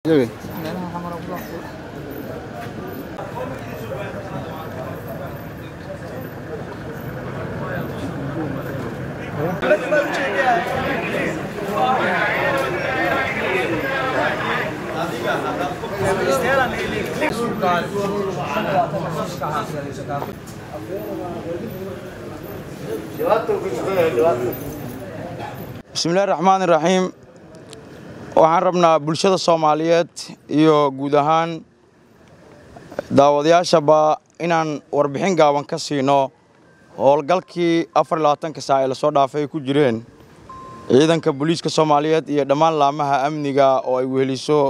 bismillahi raxmaan iraxiim waxaan rabnaa bulshada soomaaliyeed iyo guud ahaan daawadayaashaba inaan warbixin gaaban ka siino howlgalkii afar iyo labaatanka saac ee lasoo dhaafay ay ku jireen ciidanka booliiska soomaaliyeed iyo dhammaan laamaha amniga oo ay weheliso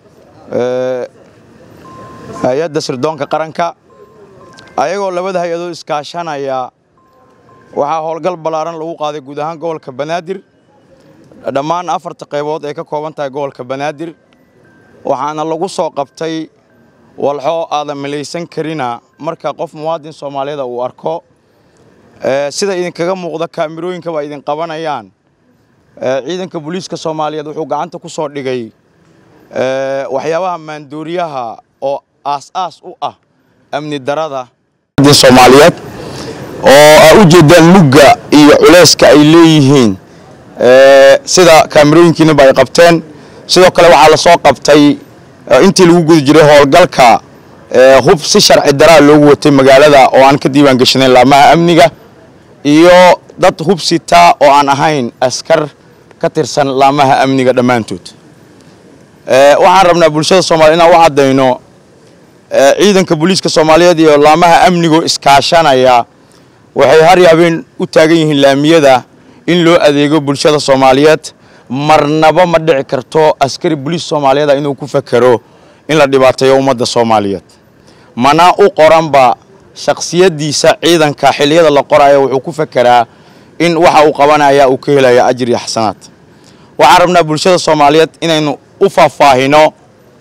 hay-adda sirdoonka qaranka ayagoo labada hay-adood iskaashanaya waxaa howlgal ballaaran lagu qaaday guud ahaan gobolka banaadir dhammaan afarta qaybood ay ka kooban tahay gobolka banaadir waxaana lagu soo qabtay walxo aadan milaysan karina marka qof muwaadin soomaaliyeeda uu arko sida idinkaga muuqda kaamirooyinka waa idin qabanayaan ciidanka booliiska soomaaliyeed wuxuu gacanta ku soo dhigay waxyaabaha maandooriyaha oo aas-aas u ah amni darada soomaaliyeed oo aa u jeedaan mugga iyo culeyska ay leeyihiin sida kaamirooyinkiinaba ay qabteen sidoo kale waxaa la soo qabtay intii lagu guda jiray howlgalka hub si sharci daraa loogu watay magaalada oo aan ka diiwaan gashanayn laamaha amniga iyo dad hub sitaa oo aan ahayn askar ka tirsan laamaha amniga dhammaantood waxaan rabnaa bulshada soomaliya inaan u caddayno ciidanka booliiska soomaaliyeed iyo laamaha amnigo iskaashanaya waxay har habeen u taagan yihiin laamiyada in loo adeego bulshada soomaaliyeed marnaba ma dhici karto askari boliis soomaaliyeeda inuu ku fakero in la dhibaateeyo ummadda soomaaliyeed mana u qoranba shakhsiyaddiisa ciidanka xilliyada la qorayo wuxuu ku fakeraa in waxa uu qabanaya uu ka helaya ajir iyo xasanaad waxaan rabnaa bulshada soomaaliyeed inaynu u faahfaahino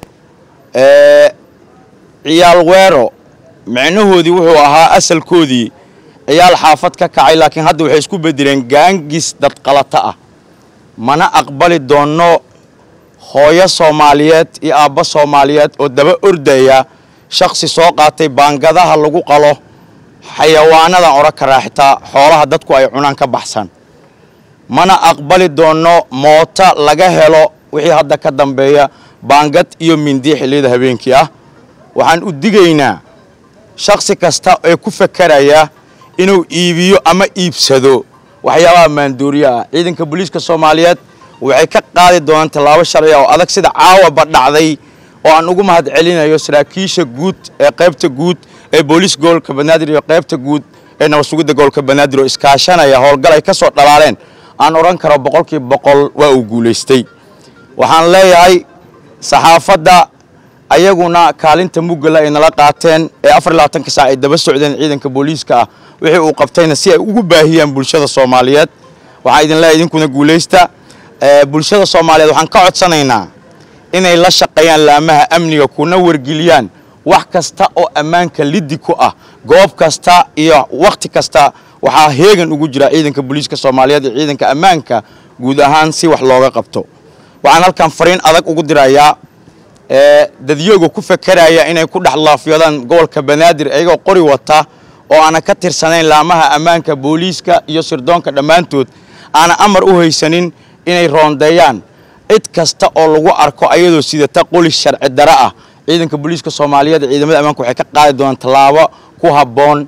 ciyaal weero micnahoodii wuxuu ahaa asalkoodii ciyaal xaafad ka kacay laakiin hadda waxay isku bedeleen gaangis dadqalata ah mana aqbali doonno hooyo soomaaliyeed iyo aabbo soomaaliyeed oo daba ordaya shakhsi soo qaatay baangadaha lagu qalo xayawaanadan odhan karaa xitaa xoolaha dadku ay cunaan ka baxsan mana aqbali doonno moota laga helo wixii hadda ka dambeeya baangad iyo mindi xilliyada habeenkii ah waxaan u digaynaa shakhsi kasta ee ku fakeraya inuu iibiyo ama iibsado waxyaabaha maandooriya ah ciidanka booliiska soomaaliyeed waxay ka qaadi doonaan tallaabo sharciga oo adag sida caawaba dhacday oo aan ugu mahad celinayo saraakiisha guud ee qaybta guud ee booliis gobolka banaadir iyo qaybta guud ee nabadsugidda gobolka banaadir oo iskaashanaya howlgal ay ka soo dhalaaleen aan odhan karo boqolkiiba boqol waa uu guulaystay waxaan leeyahay saxaafadda ayaguna kaalinta muggala ay nala qaateen ee afar iyo labaatanka saac ay daba socdeen ciidanka booliiska ah wixii uu qabtayna si ay ugu baahiyaan bulshada soomaaliyeed waxaan idin leeyahay idinkuna guulaysta bulshada soomaaliyeed waxaan ka codsanaynaa inay la shaqeeyaan laamaha amniga kuna wargeliyaan wax kasta oo ammaanka liddi ku ah goob kasta iyo wakhti kasta waxaa heegan ugu jira ciidanka booliiska soomaaliyeed iyo ciidanka ammaanka guud ahaan si wax looga qabto waxaan halkan fariin adag ugu dirayaa dadyooga ku fakeraya inay ku dhex laafyadaan gobolka banaadir iyagoo qori wata oo aana ka tirsanayn laamaha ammaanka booliiska iyo sirdoonka dhammaantood aana amar u haysanin inay roondeeyaan cid kasta oo lagu arko ayadoo sidata qolis sharci dare ah ciidanka booliiska soomaaliyeed ciidamada ammaanka waxay ka qaadi doonaan tallaabo ku habboon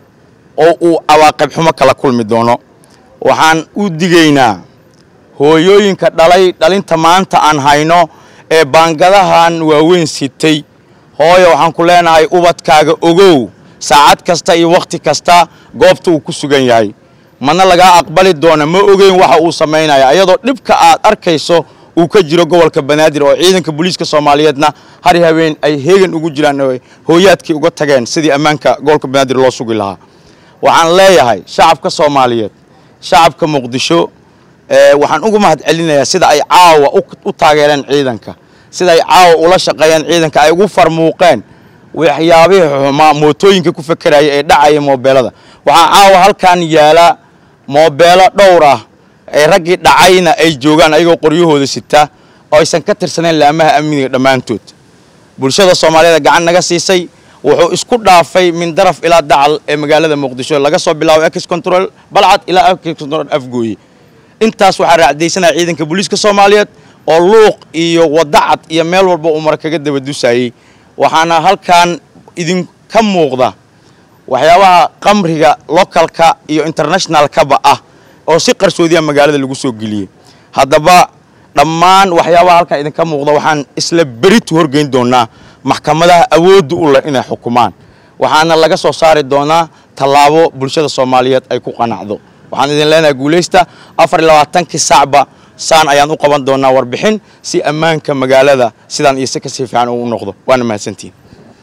oo uu cawaaqib xumo kala kulmi doono waxaan u digaynaa hooyooyinka dhalay dhalinta maanta aan hayno ee baangadahan waaweyn sitay hooyo waxaan ku leenahay ubadkaaga ogow saacad kasta iyo wakhti kasta goobta uu ku sugan yahay mana lagaa aqbali doona ma ogeyn waxa uu samaynaya ayadoo dhibka aad arkayso uu ka jiro gobolka banaadir oo ciidanka booliiska soomaaliyeedna hari habeen ay heegan ugu jiraan oo hooyaadkii uga tageen sidii ammaanka gobolka banaadir loo sugi lahaa waxaan leeyahay shacabka soomaaliyeed shacabka muqdisho waxaan ugu mahad celinayaa sida ay caawa u taageereen ciidanka sida ay caawa ula shaqeeyeen ciidanka ay ugu farmuuqeen waxyaabihii xumaa mootooyinka ku fakeraya ee dhacaya moobeelada waxaa caawa halkan yaala moobeelo dhowr ah ee raggii dhacayna ay joogaan ayagoo qoryahooda sita oo aysan ka tirsaneen laamaha amniga dhammaantood bulshada soomaaliyeed gacan naga siisay wuxuu isku dhaafay min daraf ilaa dacal ee magaalada muqdisho laga soo bilaabo ex control balcad ilaa ex control afgooye intaas waxaa raacdaysanaya ciidanka booliiska soomaaliyeed oo luuq iyo wadacad iyo meel walba uu mar kaga daba dusayey waxaana halkan idinka muuqda waxyaabaha qamriga localka iyo internationalkaba ah oo si qarsoodiya magaalada lagu soo geliyey haddaba dhammaan waxyaabaha halkan idinka muuqda waxaan isla beritu horgeyn doonaa maxkamadaha awoodda u leh inay xukumaan waxaana laga soo saari doonaa tallaabo bulshada soomaaliyeed ay ku qanacdo waxaan idin leenahay guulaysta afar iyo labaatankii saacba saan ayaan u qaban doonaa warbixin si ammaanka magaalada sidaan iyo si kasii fiican uu noqdo waana mahadsantihin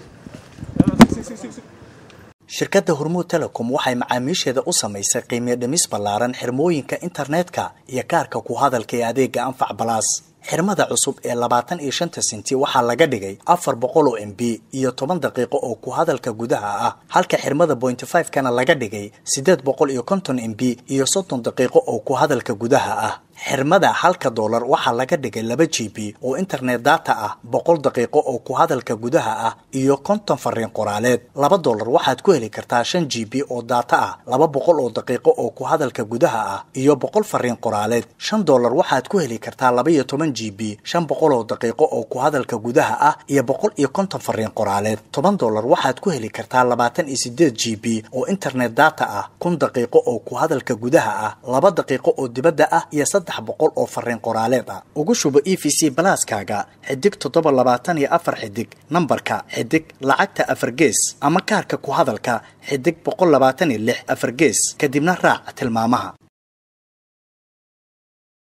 shirkadda hormuud telecom waxay macaamiisheeda u samaysay qiimiyo dhimis ballaaran xirmooyinka internetka iyo kaarka ku hadalka ee adeega anfac balaas xirmada cusub ee labaatan iyo shanta senti waxaa laga dhigay afar boqol oo m b iyo toban daqiiqo oo ku hadalka gudaha ah halka xirmada bointy five kana laga dhigay siddeed boqol iyo konton m b iyo soddon daqiiqo oo ku hadalka gudaha ah xirmada halka doolar waxaa laga dhigay laba g b oo internet data ah boqol daqiiqo oo ku hadalka gudaha ah iyo konton fariin qoraaleed laba doolar waxaad ku heli kartaa shan g b oo data ah laba boqol oo daqiiqo oo ku hadalka gudaha ah iyo boqol fariin qoraaleed shan doolar waxaad ku heli kartaa laba iyo toban g b shan boqol oo daqiiqo oo ku hadalka gudaha ah iyo boqol iyo konton fariin qoraaleed toban doolar waxaad ku heli kartaa labaatan iyo sideed g b oo internet data ah kun daqiiqo oo ku hadalka gudaha ah laba daqiiqo oo dibadda ah iyo saddex boqol oo fariin qoraaleed ah ugu shubo e v c balaaskaaga xidig toddoba labaatan iyo afar xidig nambarka xidig lacagta afar gees ama kaarka ku hadalka xidig boqol labaatan iyo lix afar gees kadibna raac tilmaamaha